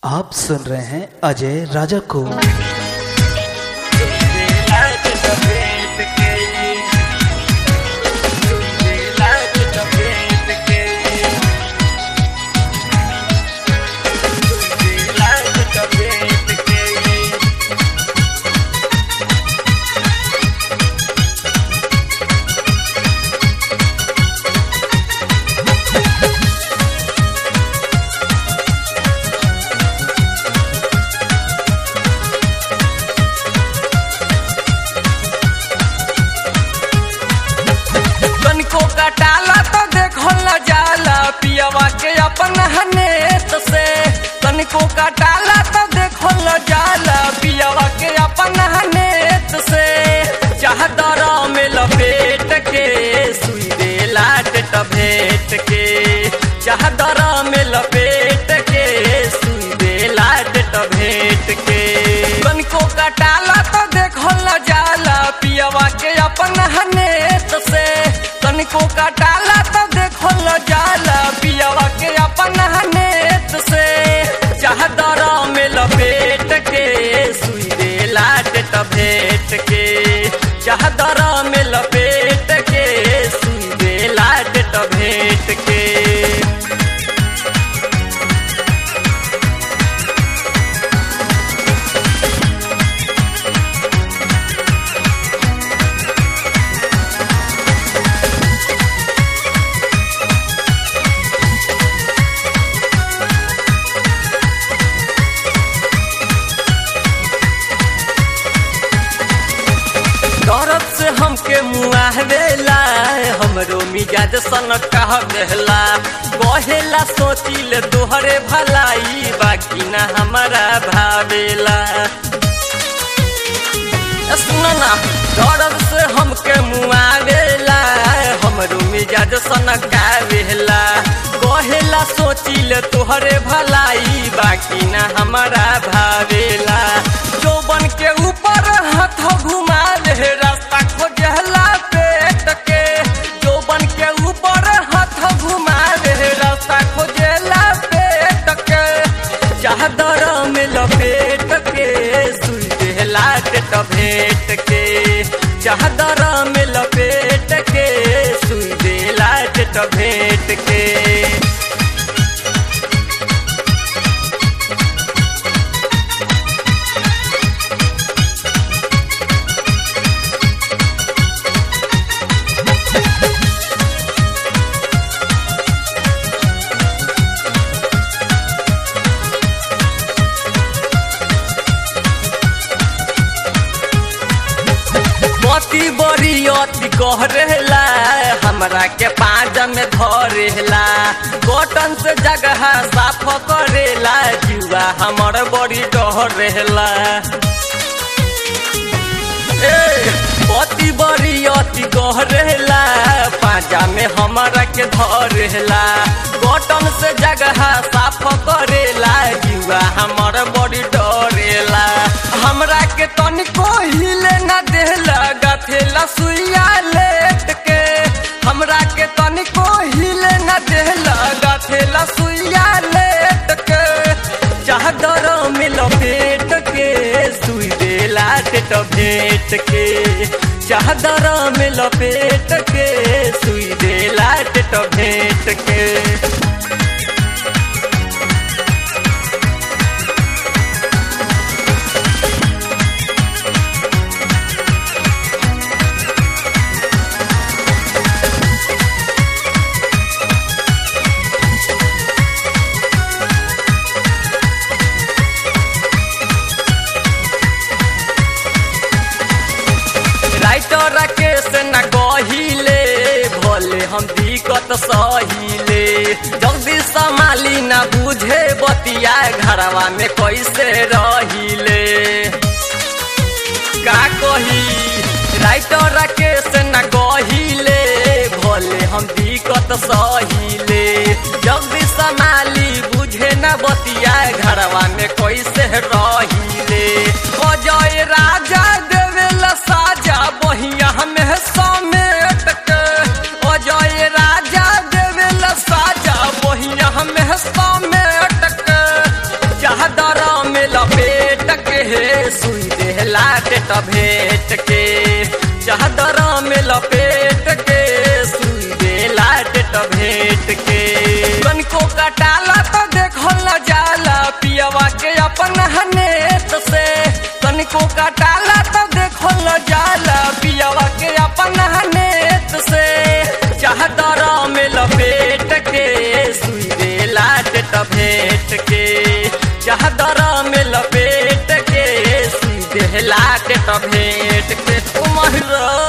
आप सुन रहे हैं अजय राजा को तनिको कटाला तो देखो न जाला पियवा के अपन हनेत से तनिको कटाला तो देखो न जाला पियवा के अपन हनेत से चाहदर में लपेट के सुई दे लाट भेट के चाहदर में लपेट के सुई दे लाट भेट के तनिको कटाला तो देखो न जाला पियवा के अपन हनेत से तनिको कटाला तो देखो न जाला पियवा के अपन हनेत से चाहदर में लपेट के सुई दे लाट भेट के चाहदर में लपेट के सुई दे लाट भेट के दर्द से हमके मुआहवेला हमरो मिजाज सन कह देला कहेला सोचिल तोहरे भलाई बाकी ना हमारा भावेला ए सुनो ना दर्द से हमके मुआवेला हमरो मिजाज सन कावेला कहेला सोचिल तोहरे भलाई बाकी ना हमारा भावेला चौबन के ऊपर हाथ घुमा ले रास्ता खोजला पेट के चौबन के ऊपर हाथ घुमा ले रास्ता खोजला पेट के चादर में लपेट के सुई देला टेट भेट के चादर में लपेट के सुई देला टेट भेट के पति बड़ी अति कह रहेला हमरा के पाँच में धरेला कॉटन से जगह साफ करेला जुआ हमर बड़ी डर रहेला ए, पति बड़ी अति कह रहेला पाँचा में हमरा के धरेला कॉटन से जगह साफ करेला जुआ हमर बड़ी डरेला हमरा के तनिको हिले न देला गथेला सुइया लेट के हमरा के तनिको हिले न देला गथेला सुइया लेट के चादर में लपेट के सुई देला टेट भेट के चादर में लपेट के सुई देला टेट भेट के राइटर केस न कहिले भोले हम दिक्कत सहिले जल्दी संभाली न बुझे बतिया घरवा में कैसे रहिले का कही राइटर केस न कहिले भोले हम दिक्कत सहिले जल्दी संभाली बुझे न बतिया घरवा में कैसे रहिले अजय राजा देवेला साजा बहिया में समेट के अजय राजा देवेला साजा बहिया में समेट के चाहदा सुई देहला डेट भेट के चादर में लपेट के सुई देला डेट भेट के तनिको कटाला तो देखल न जाला पियवा के अपन हनेत से तनिको कटाला तो देखल न जाला पियवा के अपन हनेत से चादर में लपेट के सुई देला डेट भेट के चादर में लपेट के सुई देला डेट भेट के ओ महिरा